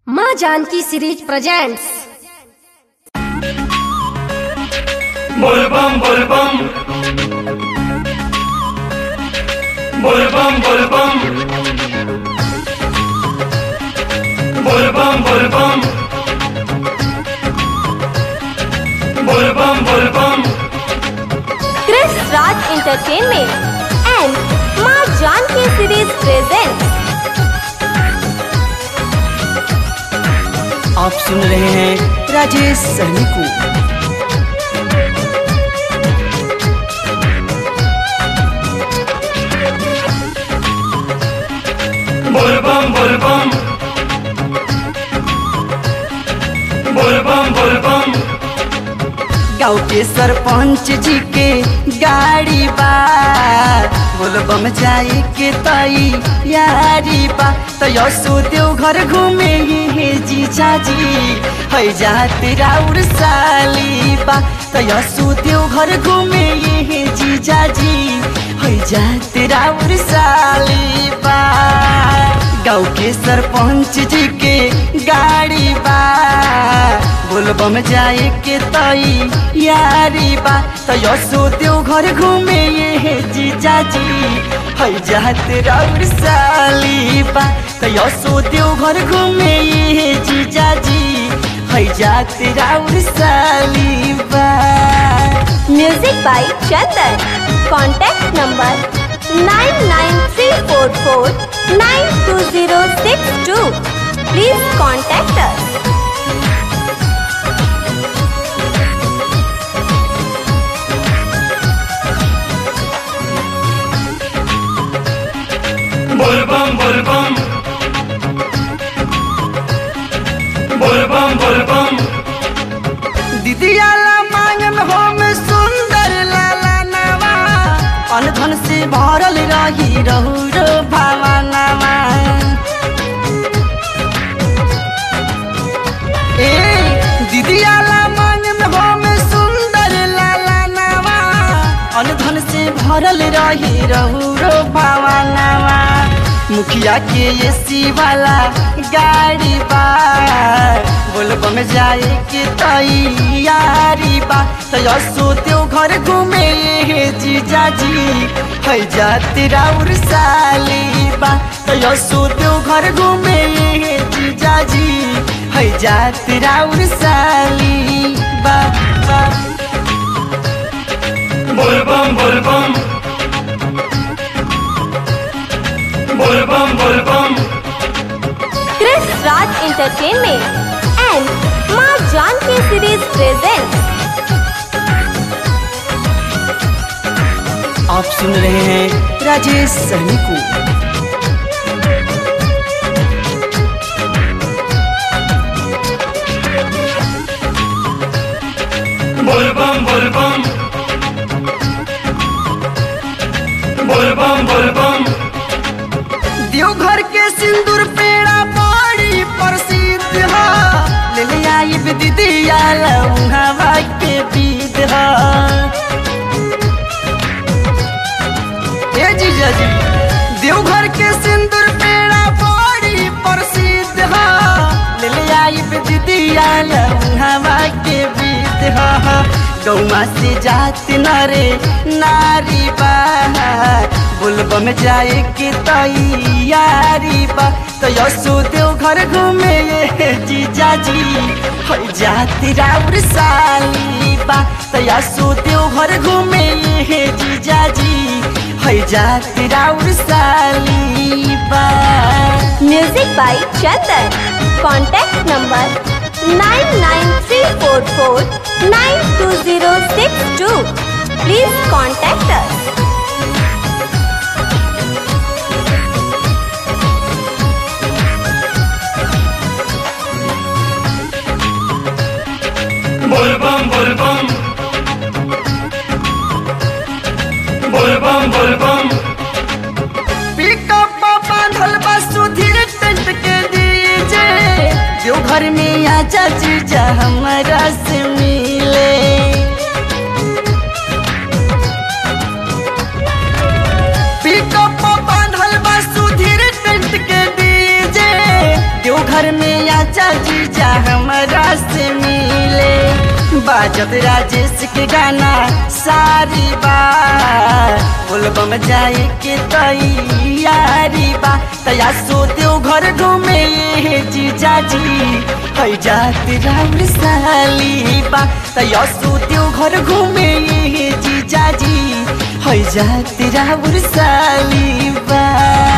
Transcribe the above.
माँ Janaki series presents Bolbam bolbam Bolbam bolbam Bolbam bolbam Bolbam bolbam Chris Raj Entertainment and Ma Janki Series presents आप सुन रहे हैं राजेश सहनी को Bolbam bolbam Bolbam bolbam गाँव के सरपंच जी के गाड़ी बा बोलबम जाए के तई यारी बा तो यसो देव घर घूमे हे जीजा जी है जाते राउर साली बा तो यसो देव घर घूमे हे जीजा जी है जाते राउर साली बा गाँव के सरपंच जी के गाड़ी बा बोलबम जाए के तई यारी बा तो यसो देव घर घूमे ये जीजा जी है जात राउर साली बा तो यसो देव घर घूमे ये जीजा जी है जात राउर साली बा Music by Chandan. Contact number 99344 Please contact us. Bolbam bolbam Bolbam bolbam दीदियाला मांगन हम सुंदर लाला नवा अनधन से भरल रही रहु रो भावनावा ए दीदियाला मांगन हम सुंदर लाला नवा अनधन से भरल रही रहु रो भावनावा मुखिया के एसी वाला गाड़ी बा बोलबम जाए के तैयारी बा तो यसो त्यो घर घूमे हे जीजा जी है जाते राउर साली बा तो यसो त्यो घर घूमे हे जीजा जी है जाते राउर साली बा बा Bolbam bolbam Bolbam bolbam Chris Raj Entertainment and Ma Janki Series presents आप सुन रहे हैं राजेश सहनी को Bolbam bolbam Bolbam bolbam Deoghar के सिंदूर पेड़ा बड़ी प्रसिद्ध है ले ले आई दीदी हवा के बीत है ए जीजा जी देवघर के सिंदूर पेड़ा बड़ी प्रसिद्ध है ले ले आई दीदी हवा के बीत है गौमा से जात नरे नारी बा बोलबम जाए के तैयारी बा तो यसो देव घर घूमे ये जीजा जी है जाती राउर साली बा तो यसो देव घर घूमे ये जीजा जी है जाती राउर साली बा Music by Chandan. Contact number 99344 Please contact us. Bolbam bolbam Bolbam bolbam pickup बांधल बा सुधीर टेंट के दीजे जो घर में आजा जीजा हमारा से मिले पिकअप बांधल बा सुधीर टेंट के दीजे जो घर में आचा जीजा हमरा से मिले बाजत राजेश के गाना सारी बार बोलबम जाए के तैयारी बा तया सोते घर घूमे ये जीजा जी है जात राम साली बा तया सोते घर घूमे ये जीजा जी है जात राम साली बा